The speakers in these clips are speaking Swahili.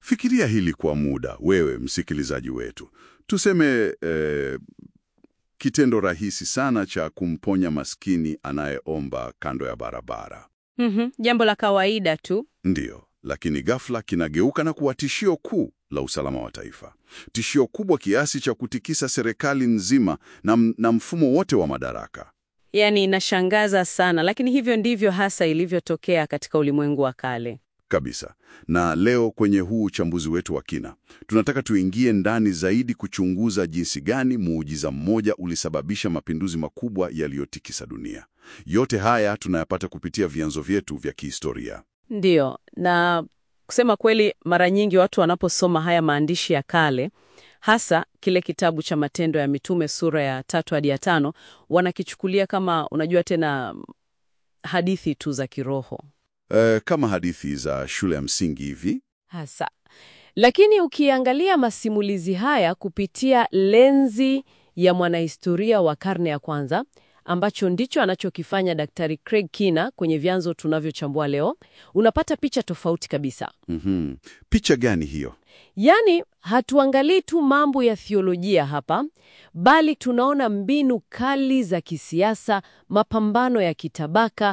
Fikiria hili kwa muda, wewe msikilizaji wetu. Tuseme eh, kitendo rahisi sana cha kumponya maskini anayeomba kando ya barabara. Mhm, jambo la kawaida tu. Ndiyo, lakini ghafla kinageuka na kuwa tishio kuu la usalama wa taifa, tishio kubwa kiasi cha kutikisa serikali nzima na, na mfumo wote wa madaraka. Yaani inashangaza sana, lakini hivyo ndivyo hasa ilivyotokea katika ulimwengu wa kale. Kabisa. Na leo kwenye huu uchambuzi wetu wa kina, tunataka tuingie ndani zaidi kuchunguza jinsi gani muujiza mmoja ulisababisha mapinduzi makubwa yaliyotikisa dunia. Yote haya tunayapata kupitia vyanzo vyetu vya kihistoria. Ndiyo, na kusema kweli, mara nyingi watu wanaposoma haya maandishi ya kale, hasa kile kitabu cha Matendo ya Mitume sura ya tatu hadi ya tano, wanakichukulia kama, unajua tena, hadithi tu za kiroho E, kama hadithi za shule ya msingi hivi. hasa. Lakini ukiangalia masimulizi haya kupitia lenzi ya mwanahistoria wa karne ya kwanza, ambacho ndicho anachokifanya Daktari Craig Kina kwenye vyanzo tunavyochambua leo, unapata picha tofauti kabisa. Mhm. Picha gani hiyo? Yaani, hatuangalii tu mambo ya thiolojia hapa, bali tunaona mbinu kali za kisiasa, mapambano ya kitabaka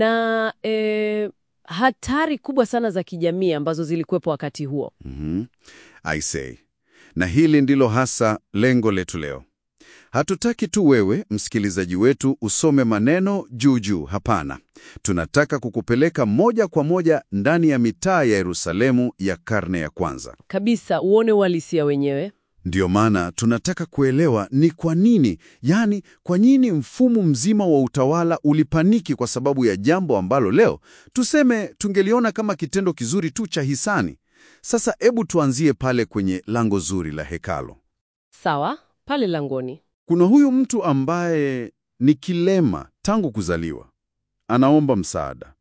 na eh, hatari kubwa sana za kijamii ambazo zilikuwepo wakati huo. Mhm. I say. Na hili ndilo hasa lengo letu leo. Hatutaki tu wewe msikilizaji wetu usome maneno juu juu, hapana. Tunataka kukupeleka moja kwa moja ndani ya mitaa ya Yerusalemu ya karne ya kwanza. Kabisa, uone uhalisia wenyewe. Ndiyo maana tunataka kuelewa ni kwa nini, yaani kwa nini mfumo mzima wa utawala ulipaniki kwa sababu ya jambo ambalo leo tuseme tungeliona kama kitendo kizuri tu cha hisani. Sasa hebu tuanzie pale kwenye lango zuri la hekalo. Sawa, pale langoni. Kuna huyu mtu ambaye ni kilema tangu kuzaliwa, anaomba msaada,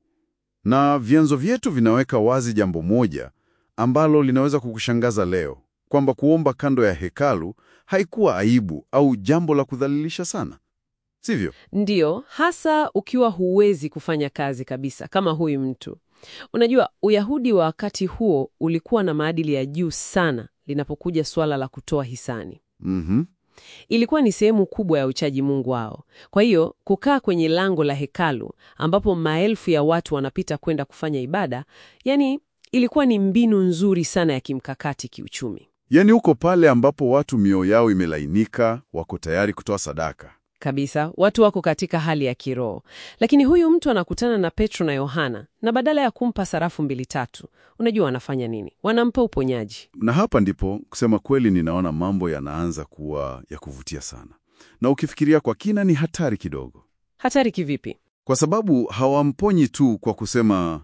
na vyanzo vyetu vinaweka wazi jambo moja ambalo linaweza kukushangaza leo, kwamba kuomba kando ya hekalu haikuwa aibu au jambo la kudhalilisha sana, sivyo? Ndiyo, hasa ukiwa huwezi kufanya kazi kabisa kama huyu mtu. Unajua, Uyahudi wa wakati huo ulikuwa na maadili ya juu sana linapokuja suala la kutoa hisani. Mhm. Ilikuwa ni sehemu kubwa ya uchaji Mungu wao. Kwa hiyo kukaa kwenye lango la hekalu ambapo maelfu ya watu wanapita kwenda kufanya ibada, yani ilikuwa ni mbinu nzuri sana ya kimkakati kiuchumi. Yaani uko pale ambapo watu mioyo yao imelainika, wako tayari kutoa sadaka. Kabisa, watu wako katika hali ya kiroho. Lakini huyu mtu anakutana na Petro na Yohana, na badala ya kumpa sarafu mbili tatu, unajua wanafanya nini? Wanampa uponyaji. Na hapa ndipo kusema kweli, ninaona mambo yanaanza kuwa ya kuvutia sana, na ukifikiria kwa kina ni hatari kidogo, Hatari kivipi? kwa sababu hawamponyi tu kwa kusema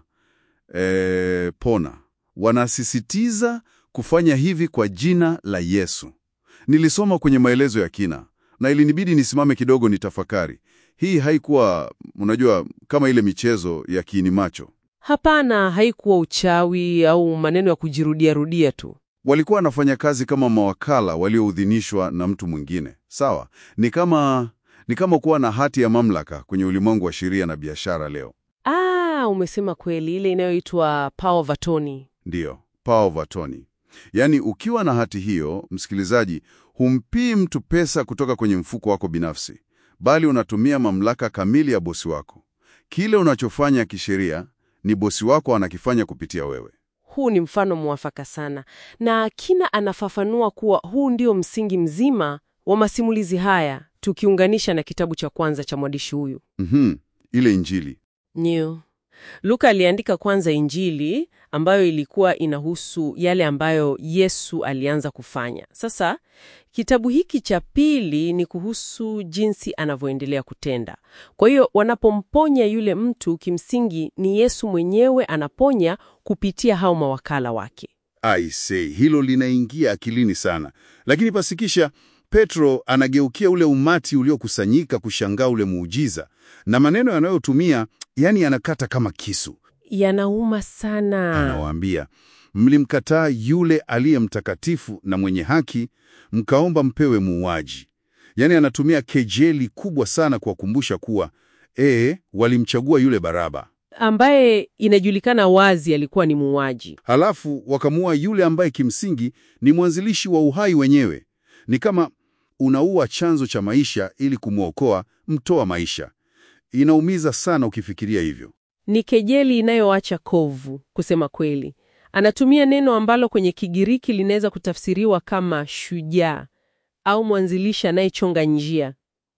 eh, pona. Wanasisitiza kufanya hivi kwa jina la Yesu. Nilisoma kwenye maelezo ya kina na ilinibidi nisimame kidogo nitafakari. Hii haikuwa unajua, kama ile michezo ya kiini macho. Hapana, haikuwa uchawi au maneno ya kujirudia rudia tu. Walikuwa wanafanya kazi kama mawakala walioidhinishwa na mtu mwingine. Sawa, ni kama ni kama kuwa na hati ya mamlaka kwenye ulimwengu wa sheria na biashara leo. Ah, umesema kweli, ile inayoitwa power of attorney. Ndiyo, power of attorney. Yaani, ukiwa na hati hiyo, msikilizaji, humpii mtu pesa kutoka kwenye mfuko wako binafsi, bali unatumia mamlaka kamili ya bosi wako. Kile unachofanya kisheria ni bosi wako anakifanya kupitia wewe. Huu ni mfano mwafaka sana, na Kina anafafanua kuwa huu ndio msingi mzima wa masimulizi haya, tukiunganisha na kitabu cha kwanza cha mwandishi huyu Mhm, ile Injili. New. Luka aliandika kwanza Injili ambayo ilikuwa inahusu yale ambayo Yesu alianza kufanya. Sasa kitabu hiki cha pili ni kuhusu jinsi anavyoendelea kutenda. Kwa hiyo wanapomponya yule mtu, kimsingi ni Yesu mwenyewe anaponya kupitia hao mawakala wake. I say, hilo linaingia akilini sana, lakini pasikisha Petro anageukia ule umati uliokusanyika kushangaa ule muujiza, na maneno yanayotumia yani yanakata kama kisu. Yanauma sana. Anawaambia, mlimkataa yule aliye mtakatifu na mwenye haki, mkaomba mpewe muuaji. Yaani anatumia kejeli kubwa sana kuwakumbusha kuwa ee, walimchagua yule Baraba. ambaye inajulikana wazi alikuwa ni muuaji. Halafu wakamua yule ambaye kimsingi ni mwanzilishi wa uhai wenyewe. Ni kama unaua chanzo cha maisha ili kumwokoa mtoa maisha. Inaumiza sana ukifikiria hivyo. Ni kejeli inayoacha kovu, kusema kweli. Anatumia neno ambalo kwenye Kigiriki linaweza kutafsiriwa kama shujaa au mwanzilishi anayechonga njia.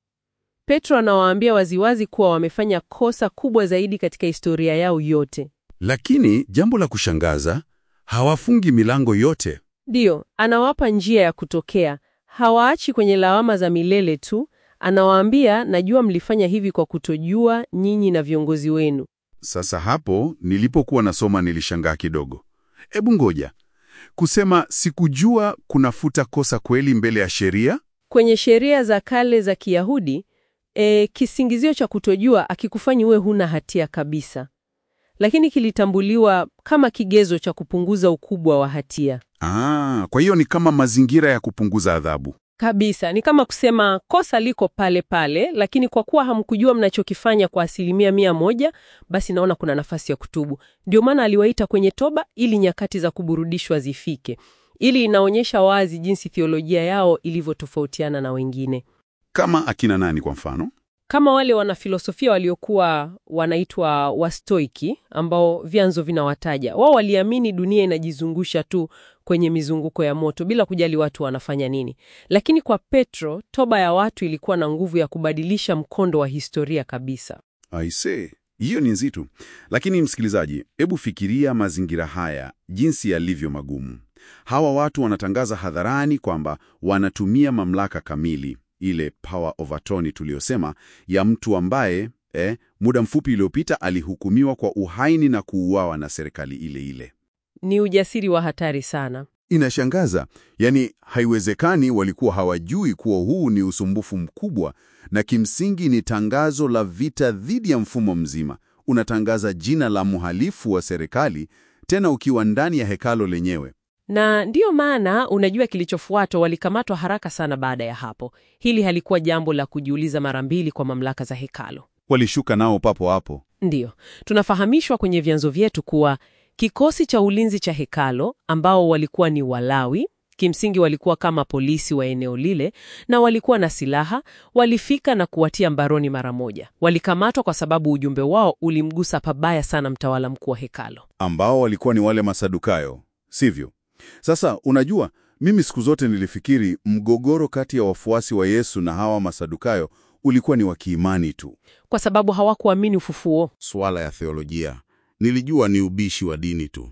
Petro anawaambia waziwazi kuwa wamefanya kosa kubwa zaidi katika historia yao yote. Lakini jambo la kushangaza, hawafungi milango yote. Ndiyo, anawapa njia ya kutokea. Hawaachi kwenye lawama za milele tu. Anawaambia, najua mlifanya hivi kwa kutojua, nyinyi na viongozi wenu. Sasa hapo nilipokuwa nasoma nilishangaa kidogo. Ebu ngoja, kusema sikujua kunafuta kosa kweli mbele ya sheria? Kwenye sheria za kale za Kiyahudi, e, kisingizio cha kutojua akikufanyi uwe huna hatia kabisa, lakini kilitambuliwa kama kigezo cha kupunguza ukubwa wa hatia Ah, kwa hiyo ni kama mazingira ya kupunguza adhabu. kabisa. Ni kama kusema kosa liko pale pale, lakini kwa kuwa hamkujua mnachokifanya kwa asilimia mia moja, basi naona kuna nafasi ya kutubu. Ndio maana aliwaita kwenye toba, ili nyakati za kuburudishwa zifike. Ili inaonyesha wazi jinsi theolojia yao ilivyotofautiana na wengine. Kama akina nani kwa mfano? kama wale wanafilosofia waliokuwa wanaitwa Wastoiki ambao vyanzo vinawataja. Wao waliamini dunia inajizungusha tu kwenye mizunguko ya moto bila kujali watu wanafanya nini. Lakini kwa Petro, toba ya watu ilikuwa na nguvu ya kubadilisha mkondo wa historia kabisa. I see. Hiyo ni nzito. Lakini msikilizaji, hebu fikiria mazingira haya jinsi yalivyo magumu. Hawa watu wanatangaza hadharani kwamba wanatumia mamlaka kamili, ile power of attorney tuliyosema, ya mtu ambaye eh, muda mfupi uliopita alihukumiwa kwa uhaini na kuuawa na serikali ile ile. Ni ujasiri wa hatari sana. Inashangaza, yaani haiwezekani walikuwa hawajui kuwa huu ni usumbufu mkubwa, na kimsingi ni tangazo la vita dhidi ya mfumo mzima. Unatangaza jina la mhalifu wa serikali, tena ukiwa ndani ya hekalo lenyewe. Na ndiyo maana unajua kilichofuata, walikamatwa haraka sana baada ya hapo. Hili halikuwa jambo la kujiuliza mara mbili kwa mamlaka za hekalo. Walishuka nao papo hapo. Ndiyo, tunafahamishwa kwenye vyanzo vyetu kuwa kikosi cha ulinzi cha hekalo ambao walikuwa ni Walawi, kimsingi walikuwa kama polisi wa eneo lile na walikuwa na silaha, walifika na kuwatia mbaroni mara moja. Walikamatwa kwa sababu ujumbe wao ulimgusa pabaya sana mtawala mkuu wa hekalo. ambao walikuwa ni wale Masadukayo, sivyo? Sasa unajua, mimi siku zote nilifikiri mgogoro kati ya wafuasi wa Yesu na hawa Masadukayo ulikuwa ni wa kiimani tu, Kwa sababu hawakuamini ufufuo. swala ya theolojia. Nilijua ni ubishi wa dini tu.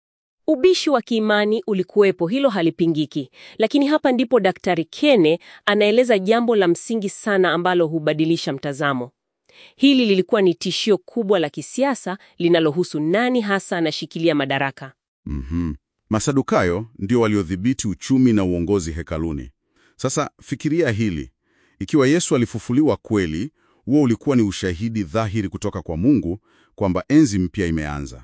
Ubishi wa kiimani ulikuwepo, hilo halipingiki. Lakini hapa ndipo Daktari Kene anaeleza jambo la msingi sana ambalo hubadilisha mtazamo. Hili lilikuwa ni tishio kubwa la kisiasa linalohusu nani hasa anashikilia madaraka. Mhm. Masadukayo ndio waliodhibiti uchumi na uongozi hekaluni. Sasa fikiria hili, ikiwa Yesu alifufuliwa kweli, huo ulikuwa ni ushahidi dhahiri kutoka kwa Mungu kwamba enzi mpya imeanza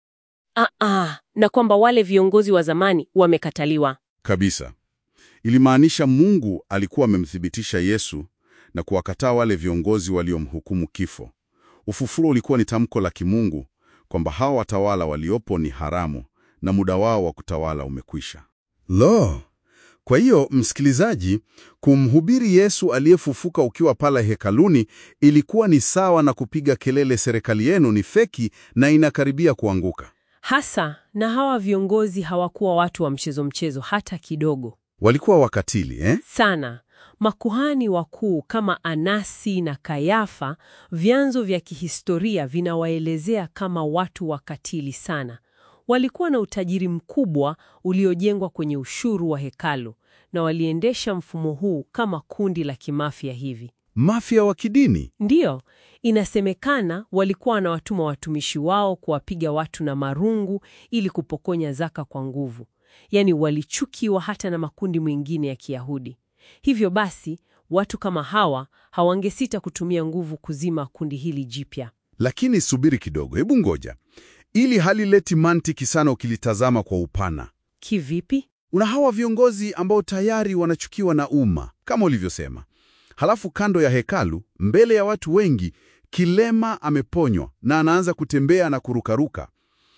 Ah, ah, na kwamba wale viongozi wa zamani wamekataliwa. kabisa. Ilimaanisha Mungu alikuwa amemthibitisha Yesu na kuwakataa wale viongozi waliomhukumu kifo. Ufufuo ulikuwa ni tamko la kimungu kwamba hawa watawala waliopo ni haramu na muda wao wa kutawala umekwisha. Lo! Kwa hiyo msikilizaji, kumhubiri Yesu aliyefufuka ukiwa pale hekaluni ilikuwa ni sawa na kupiga kelele, serikali yenu ni feki na inakaribia kuanguka. Hasa na hawa viongozi hawakuwa watu wa mchezo mchezo hata kidogo. Walikuwa wakatili eh? sana. Makuhani wakuu kama Anasi na Kayafa, vyanzo vya kihistoria vinawaelezea kama watu wakatili sana. Walikuwa na utajiri mkubwa uliojengwa kwenye ushuru wa hekalu na waliendesha mfumo huu kama kundi la kimafia hivi. Mafia wa kidini. Ndiyo, inasemekana walikuwa wanawatuma watumishi wao kuwapiga watu na marungu ili kupokonya zaka kwa nguvu. Yaani walichukiwa hata na makundi mengine ya Kiyahudi. Hivyo basi, watu kama hawa hawangesita kutumia nguvu kuzima kundi hili jipya. Lakini subiri kidogo, hebu ngoja. Ili halileti mantiki sana ukilitazama kwa upana. Kivipi? Una hawa viongozi ambao tayari wanachukiwa na umma kama ulivyosema, halafu kando ya hekalu, mbele ya watu wengi, kilema ameponywa na anaanza kutembea na kurukaruka.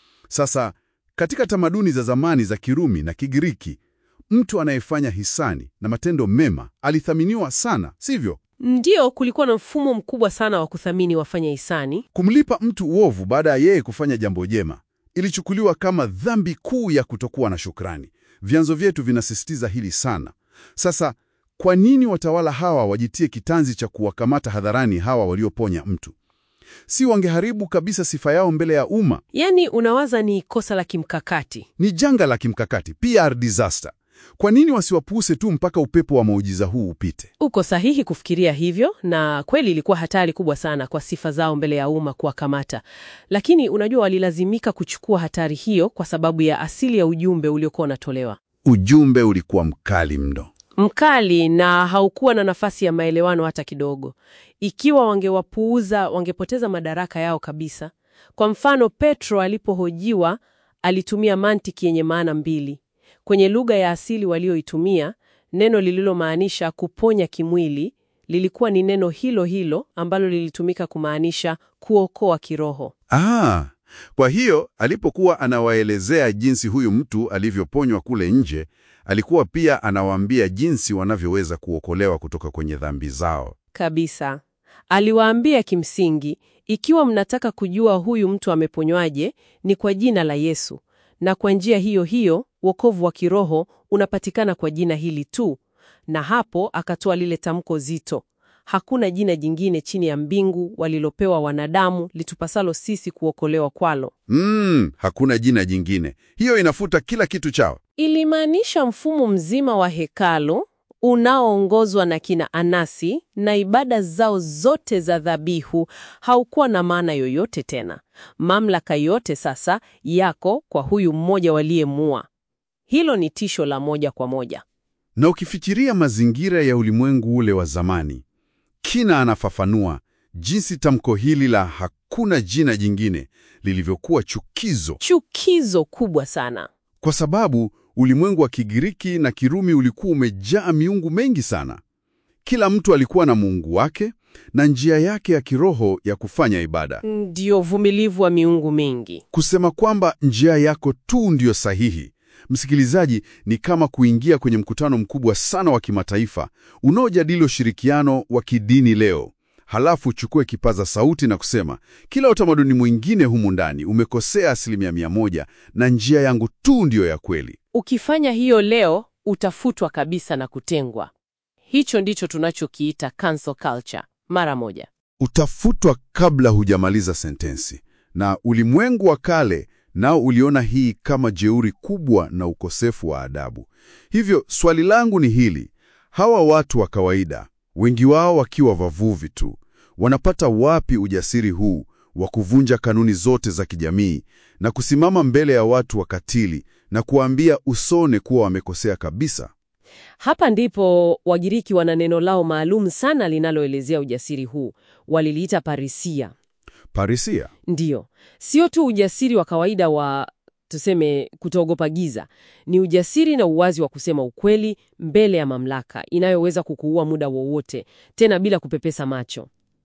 Sasa katika tamaduni za zamani za Kirumi na Kigiriki, mtu anayefanya hisani na matendo mema alithaminiwa sana, sivyo? Ndiyo, kulikuwa na mfumo mkubwa sana wa kuthamini wafanya hisani. Kumlipa mtu uovu baada ya yeye kufanya jambo jema ilichukuliwa kama dhambi kuu ya kutokuwa na shukrani. Vyanzo vyetu vinasisitiza hili sana. Sasa kwa nini watawala hawa wajitie kitanzi cha kuwakamata hadharani hawa walioponya mtu? Si wangeharibu kabisa sifa yao mbele ya umma? Yaani, unawaza ni kosa la kimkakati. Ni janga la kimkakati, PR disaster. Kwa nini wasiwapuse tu mpaka upepo wa muujiza huu upite? Uko sahihi kufikiria hivyo, na kweli ilikuwa hatari kubwa sana kwa sifa zao mbele ya umma kuwakamata. Lakini unajua, walilazimika kuchukua hatari hiyo kwa sababu ya asili ya ujumbe uliokuwa unatolewa, Ujumbe ulikuwa mkali mno. mkali na haukuwa na nafasi ya maelewano hata kidogo. Ikiwa wangewapuuza, wangepoteza madaraka yao kabisa. Kwa mfano, Petro alipohojiwa alitumia mantiki yenye maana mbili. Kwenye lugha ya asili walioitumia, neno lililomaanisha kuponya kimwili lilikuwa ni neno hilo hilo ambalo lilitumika kumaanisha kuokoa kiroho. Ah, kwa hiyo alipokuwa anawaelezea jinsi huyu mtu alivyoponywa kule nje, alikuwa pia anawaambia jinsi wanavyoweza kuokolewa kutoka kwenye dhambi zao. Kabisa. Aliwaambia kimsingi, ikiwa mnataka kujua huyu mtu ameponywaje, ni kwa jina la Yesu, na kwa njia hiyo hiyo wokovu wa kiroho unapatikana kwa jina hili tu. Na hapo akatoa lile tamko zito, hakuna jina jingine chini ya mbingu walilopewa wanadamu litupasalo sisi kuokolewa kwalo. Mm, hakuna jina jingine. Hiyo inafuta kila kitu chao. Ilimaanisha mfumo mzima wa hekalu unaoongozwa na kina Anasi na ibada zao zote za dhabihu haukuwa na maana yoyote tena. Mamlaka yote sasa yako kwa huyu mmoja waliyemua. Hilo ni tisho la moja kwa moja. Na ukifikiria mazingira ya ulimwengu ule wa zamani, Kina anafafanua jinsi tamko hili la hakuna jina jingine lilivyokuwa chukizo, Chukizo kubwa sana. kwa sababu ulimwengu wa Kigiriki na Kirumi ulikuwa umejaa miungu mengi sana. Kila mtu alikuwa na mungu wake na njia yake ya kiroho ya kufanya ibada. Ndio uvumilivu wa miungu mingi. Kusema kwamba njia yako tu ndiyo sahihi, msikilizaji, ni kama kuingia kwenye mkutano mkubwa sana wa kimataifa unaojadili ushirikiano wa kidini leo, halafu uchukue kipaza sauti na kusema kila utamaduni mwingine humu ndani umekosea asilimia mia moja na njia yangu tu ndiyo ya kweli. Ukifanya hiyo leo utafutwa kabisa na kutengwa. Hicho ndicho tunachokiita cancel culture mara moja. Utafutwa kabla hujamaliza sentensi. Na ulimwengu wa kale nao uliona hii kama jeuri kubwa na ukosefu wa adabu. Hivyo swali langu ni hili: hawa watu wa kawaida, wengi wao wakiwa wavuvi tu, wanapata wapi ujasiri huu wa kuvunja kanuni zote za kijamii na kusimama mbele ya watu wakatili na kuwaambia usone kuwa wamekosea kabisa? Hapa ndipo Wagiriki wana neno lao maalum sana linaloelezea ujasiri huu. Waliliita parisia. Parisia. Ndiyo, sio tu ujasiri wa kawaida wa tuseme kutoogopa giza, ni ujasiri na uwazi wa kusema ukweli mbele ya mamlaka inayoweza kukuua muda wowote, tena bila kupepesa macho.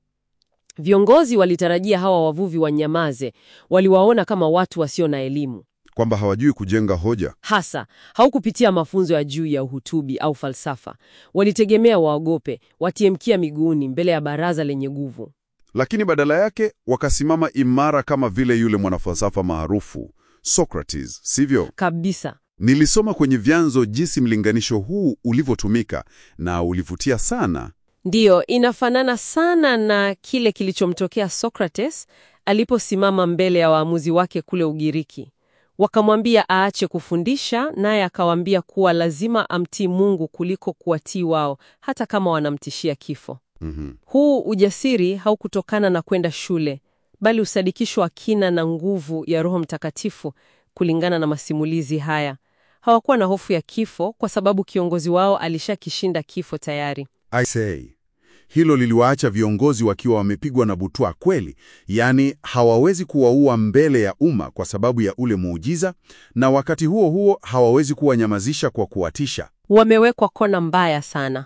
Viongozi walitarajia hawa wavuvi wanyamaze, waliwaona kama watu wasio na elimu Kwamba hawajui kujenga hoja. hasa haukupitia mafunzo ya juu ya uhutubi au falsafa. Walitegemea waogope, watie mkia miguuni mbele ya baraza lenye nguvu. Lakini badala yake wakasimama imara kama vile yule mwanafalsafa maarufu Socrates, sivyo? Kabisa. Nilisoma kwenye vyanzo jinsi mlinganisho huu ulivyotumika na ulivutia sana. Ndiyo, inafanana sana na kile kilichomtokea Socrates aliposimama mbele ya waamuzi wake kule Ugiriki. Wakamwambia aache kufundisha, naye akawaambia kuwa lazima amtii Mungu kuliko kuwatii wao, hata kama wanamtishia kifo. Mhm. Huu ujasiri haukutokana na kwenda shule, bali usadikisho wa kina na nguvu ya Roho Mtakatifu. Kulingana na masimulizi haya, hawakuwa na hofu ya kifo kwa sababu kiongozi wao alishakishinda kifo tayari. I say, hilo liliwaacha viongozi wakiwa wamepigwa na butwa kweli, yaani hawawezi kuwaua mbele ya umma kwa sababu ya ule muujiza, na wakati huo huo hawawezi kuwanyamazisha kwa kuwatisha. Wamewekwa kona mbaya sana.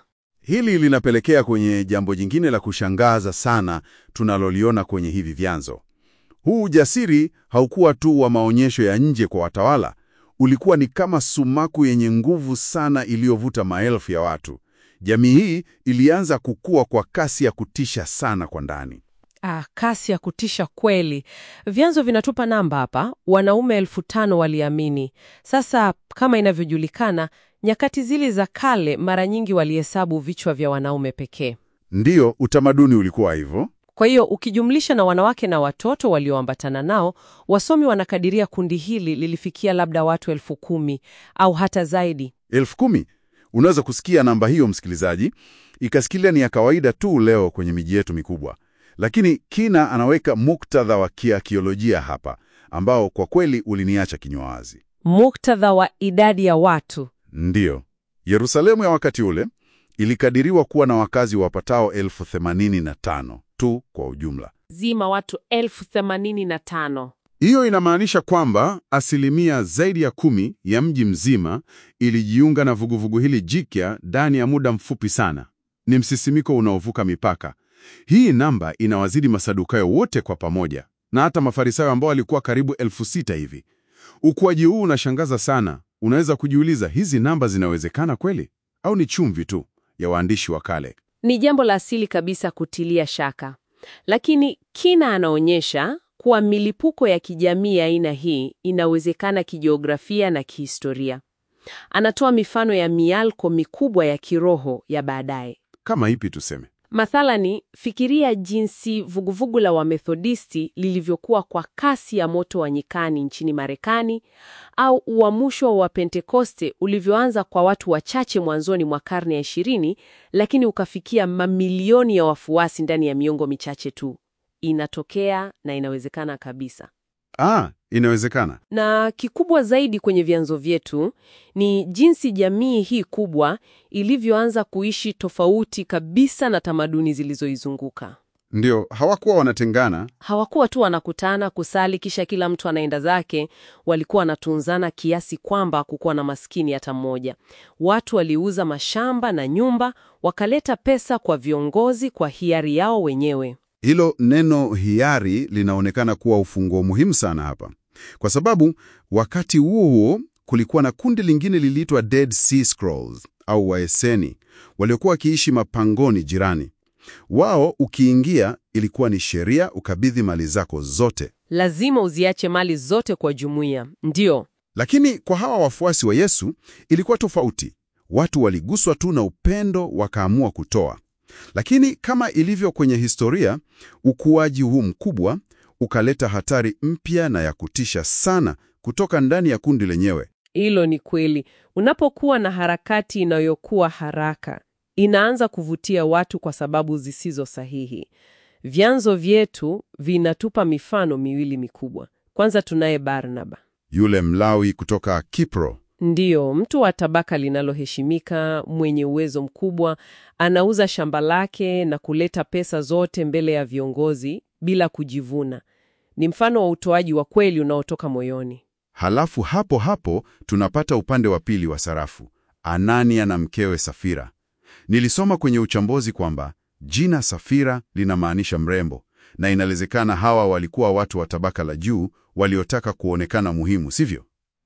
Hili linapelekea kwenye jambo jingine la kushangaza sana tunaloliona kwenye hivi vyanzo. Huu ujasiri haukuwa tu wa maonyesho ya nje kwa watawala, ulikuwa ni kama sumaku yenye nguvu sana iliyovuta maelfu ya watu. Jamii hii ilianza kukua kwa kasi ya kutisha sana kwa ndani. Ah, kasi ya kutisha kweli. Vyanzo vinatupa namba hapa, wanaume elfu tano waliamini. Sasa kama inavyojulikana, nyakati zile za kale mara nyingi walihesabu vichwa vya wanaume pekee. Ndiyo, utamaduni ulikuwa hivyo. Kwa hiyo ukijumlisha na wanawake na watoto walioambatana nao, wasomi wanakadiria kundi hili lilifikia labda watu elfu kumi au hata zaidi. Elfu kumi. Unaweza kusikia namba hiyo, msikilizaji, ikasikilia ni ya kawaida tu leo kwenye miji yetu mikubwa, lakini Kina anaweka muktadha wa kiakiolojia hapa ambao kwa kweli uliniacha kinywa wazi. Muktadha wa idadi ya watu. Ndiyo, Yerusalemu ya wakati ule ilikadiriwa kuwa na wakazi wapatao elfu themanini na tano tu kwa ujumla. Zima watu elfu themanini na tano. Hiyo inamaanisha kwamba asilimia zaidi ya kumi ya mji mzima ilijiunga na vuguvugu hili jipya ndani ya muda mfupi sana. Ni msisimiko unaovuka mipaka. Hii namba inawazidi Masadukayo wote kwa pamoja na hata Mafarisayo ambao walikuwa karibu elfu sita hivi. Ukuaji huu unashangaza sana. Unaweza kujiuliza, hizi namba zinawezekana kweli au ni chumvi tu ya waandishi wa kale? Ni jambo la asili kabisa kutilia shaka, lakini Kina anaonyesha kuwa milipuko ya kijamii ya aina hii inawezekana kijiografia na kihistoria. Anatoa mifano ya mialko mikubwa ya kiroho ya baadaye. Kama ipi tuseme? Mathalani, fikiria jinsi vuguvugu la Wamethodisti lilivyokuwa kwa kasi ya moto wa nyikani nchini Marekani, au uamsho wa Pentekoste ulivyoanza kwa watu wachache mwanzoni mwa karne ya ishirini, lakini ukafikia mamilioni ya wafuasi ndani ya miongo michache tu. Inatokea na inawezekana kabisa. Ah, inawezekana. Na kikubwa zaidi kwenye vyanzo vyetu ni jinsi jamii hii kubwa ilivyoanza kuishi tofauti kabisa na tamaduni zilizoizunguka. Ndio, hawakuwa wanatengana. Hawakuwa tu wanakutana kusali kisha kila mtu anaenda zake. Walikuwa wanatunzana kiasi kwamba kukuwa na maskini hata mmoja. Watu waliuza mashamba na nyumba, wakaleta pesa kwa viongozi kwa hiari yao wenyewe. Hilo neno hiari linaonekana kuwa ufunguo muhimu sana hapa, kwa sababu wakati huo huo kulikuwa na kundi lingine liliitwa Dead Sea Scrolls au Waeseni waliokuwa wakiishi mapangoni jirani. Wao ukiingia, ilikuwa ni sheria ukabidhi mali zako zote. Lazima uziache mali zote kwa jumuiya. Ndiyo, Lakini kwa hawa wafuasi wa Yesu ilikuwa tofauti. Watu waliguswa tu na upendo wakaamua kutoa. Lakini kama ilivyo kwenye historia, ukuaji huu mkubwa ukaleta hatari mpya na ya kutisha sana kutoka ndani ya kundi lenyewe. Hilo ni kweli. Unapokuwa na harakati inayokuwa haraka, inaanza kuvutia watu kwa sababu zisizo sahihi. Vyanzo vyetu vinatupa mifano miwili mikubwa. Kwanza tunaye Barnaba. Yule Mlawi kutoka Kipro Ndiyo, mtu wa tabaka linaloheshimika, mwenye uwezo mkubwa, anauza shamba lake na kuleta pesa zote mbele ya viongozi bila kujivuna. Ni mfano wa utoaji wa kweli unaotoka moyoni. Halafu hapo hapo tunapata upande wa pili wa sarafu, Anania na mkewe Safira. Nilisoma kwenye uchambuzi kwamba jina Safira linamaanisha mrembo, na inawezekana hawa walikuwa watu wa tabaka la juu waliotaka kuonekana muhimu, sivyo?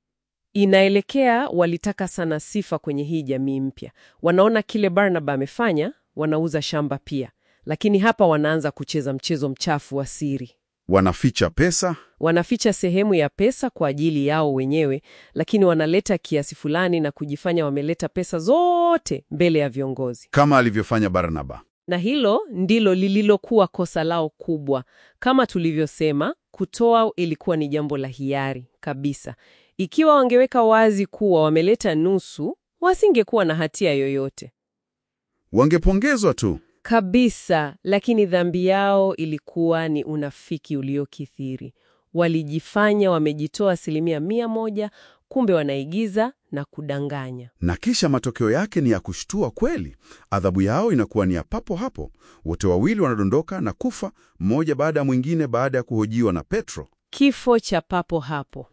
Inaelekea walitaka sana sifa kwenye hii jamii mpya. Wanaona kile Barnaba amefanya, wanauza shamba pia, lakini hapa wanaanza kucheza mchezo mchafu wa siri. Wanaficha pesa, Wanaficha sehemu ya pesa kwa ajili yao wenyewe, lakini wanaleta kiasi fulani na kujifanya wameleta pesa zote mbele ya viongozi. kama alivyofanya Barnaba. Na hilo ndilo lililokuwa kosa lao kubwa. Kama tulivyosema, kutoa ilikuwa ni jambo la hiari kabisa. Ikiwa wangeweka wazi kuwa wameleta nusu, wasingekuwa na hatia yoyote Wangepongezwa tu. kabisa. Lakini dhambi yao ilikuwa ni unafiki uliokithiri. Walijifanya wamejitoa asilimia mia moja, kumbe wanaigiza na kudanganya. Na kisha matokeo yake ni ya kushtua kweli. Adhabu yao inakuwa ni ya papo hapo. Wote wawili wanadondoka na kufa, mmoja baada ya mwingine, baada ya kuhojiwa na Petro. Kifo cha papo hapo.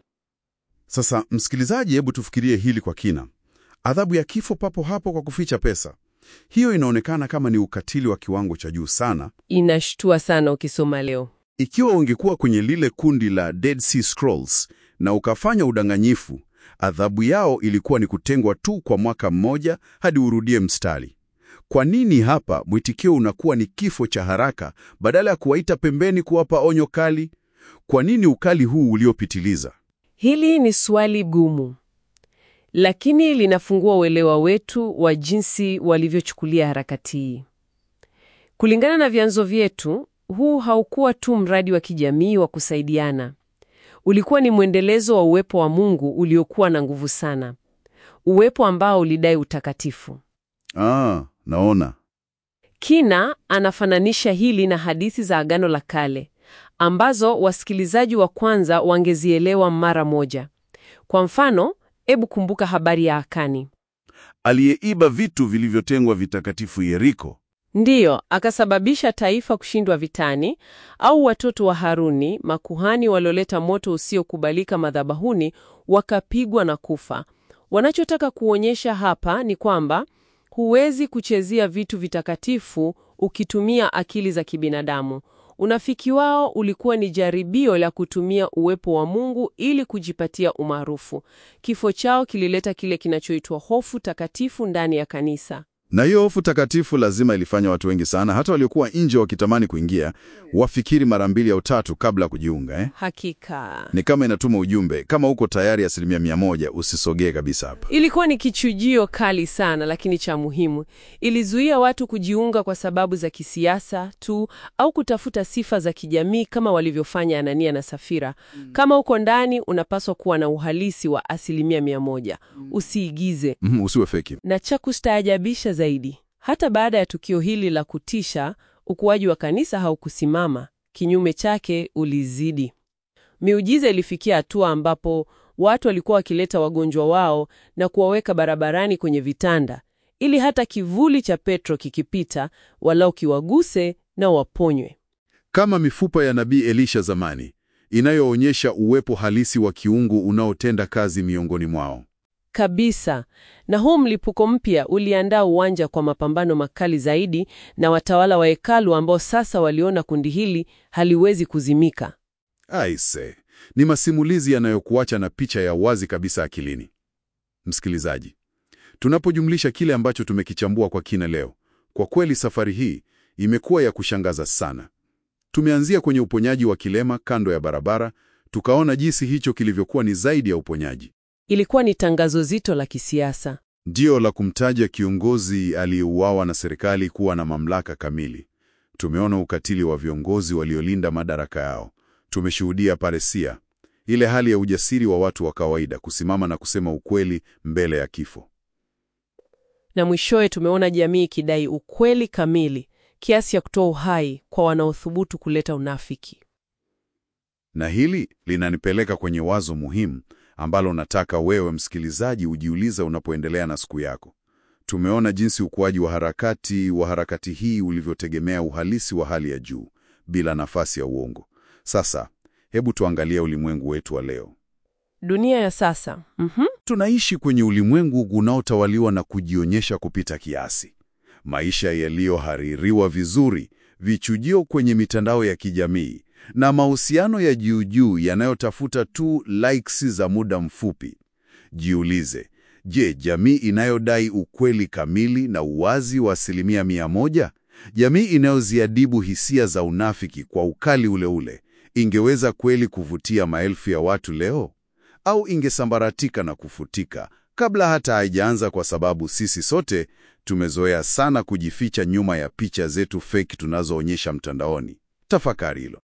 Sasa msikilizaji, hebu tufikirie hili kwa kina. Adhabu ya kifo papo hapo kwa kuficha pesa. Hiyo inaonekana kama ni ukatili wa kiwango cha juu sana. Inashtua sana ukisoma leo. Ikiwa ungekuwa kwenye lile kundi la Dead Sea Scrolls na ukafanya udanganyifu, adhabu yao ilikuwa ni kutengwa tu kwa mwaka mmoja hadi urudie mstari. Kwa nini hapa mwitikio unakuwa ni kifo cha haraka badala ya kuwaita pembeni kuwapa onyo kali? Kwa nini ukali huu uliopitiliza? Hili ni swali gumu, lakini linafungua uelewa wetu wa jinsi walivyochukulia harakati hii. Kulingana na vyanzo vyetu, huu haukuwa tu mradi wa kijamii wa kusaidiana. Ulikuwa ni mwendelezo wa uwepo wa Mungu uliokuwa na nguvu sana, uwepo ambao ulidai utakatifu. Ah, naona. Kina anafananisha hili na hadithi za Agano la Kale ambazo wasikilizaji wa kwanza wangezielewa mara moja. Kwa mfano, hebu kumbuka habari ya Akani. Aliyeiba vitu vilivyotengwa vitakatifu Yeriko. Ndiyo, akasababisha taifa kushindwa vitani, au watoto wa Haruni, makuhani walioleta moto usiokubalika madhabahuni, wakapigwa na kufa. Wanachotaka kuonyesha hapa ni kwamba huwezi kuchezea vitu vitakatifu ukitumia akili za kibinadamu. Unafiki wao ulikuwa ni jaribio la kutumia uwepo wa Mungu ili kujipatia umaarufu. Kifo chao kilileta kile kinachoitwa hofu takatifu ndani ya kanisa. Na hiyo hofu takatifu lazima ilifanya watu wengi sana, hata waliokuwa nje wakitamani kuingia, wafikiri mara mbili au tatu kabla ya kujiunga eh? Hakika Ni kama inatuma ujumbe, kama uko tayari asilimia mia moja, usisogee kabisa hapa. ilikuwa ni kichujio kali sana, lakini cha muhimu. Ilizuia watu kujiunga kwa sababu za kisiasa tu au kutafuta sifa za kijamii kama walivyofanya Anania na Safira. Kama uko ndani, unapaswa kuwa na uhalisi wa asilimia mia moja, usiigize. Mhm, usiwe feki. Na cha kustaajabisha zaidi, hata baada ya tukio hili la kutisha, ukuaji wa kanisa haukusimama. Kinyume chake, ulizidi. Miujiza ilifikia hatua ambapo watu walikuwa wakileta wagonjwa wao na kuwaweka barabarani kwenye vitanda, ili hata kivuli cha Petro kikipita, walau kiwaguse na waponywe. Kama mifupa ya nabii Elisha zamani, inayoonyesha uwepo halisi wa kiungu unaotenda kazi miongoni mwao. Kabisa. Na huu mlipuko mpya uliandaa uwanja kwa mapambano makali zaidi na watawala wa hekalu ambao sasa waliona kundi hili haliwezi kuzimika. Aise, ni masimulizi yanayokuacha na picha ya wazi kabisa akilini. Msikilizaji, tunapojumlisha kile ambacho tumekichambua kwa kina leo, kwa kweli safari hii imekuwa ya kushangaza sana. Tumeanzia kwenye uponyaji wa kilema kando ya barabara, tukaona jinsi hicho kilivyokuwa ni zaidi ya uponyaji. Ilikuwa ni tangazo zito la kisiasa. Ndio la kumtaja kiongozi aliyeuawa na serikali kuwa na mamlaka kamili. Tumeona ukatili wa viongozi waliolinda madaraka yao. Tumeshuhudia paresia, ile hali ya ujasiri wa watu wa kawaida kusimama na kusema ukweli mbele ya kifo. Na mwishowe tumeona jamii ikidai ukweli kamili kiasi ya kutoa uhai kwa wanaothubutu kuleta unafiki. Na hili linanipeleka kwenye wazo muhimu ambalo nataka wewe msikilizaji ujiuliza unapoendelea na siku yako. Tumeona jinsi ukuaji wa harakati wa harakati hii ulivyotegemea uhalisi wa hali ya juu bila nafasi ya uongo. Sasa hebu tuangalie ulimwengu wetu wa leo. Dunia ya sasa, mhm, Tunaishi kwenye ulimwengu unaotawaliwa na kujionyesha kupita kiasi, maisha yaliyohaririwa vizuri, vichujio kwenye mitandao ya kijamii na mahusiano ya juu juu yanayotafuta tu likes za muda mfupi. Jiulize, je, jamii inayodai ukweli kamili na uwazi wa asilimia mia moja, jamii inayoziadibu hisia za unafiki kwa ukali ule ule, ingeweza kweli kuvutia maelfu ya watu leo? Au ingesambaratika na kufutika kabla hata haijaanza, kwa sababu sisi sote tumezoea sana kujificha nyuma ya picha zetu feki tunazoonyesha mtandaoni? Tafakari hilo.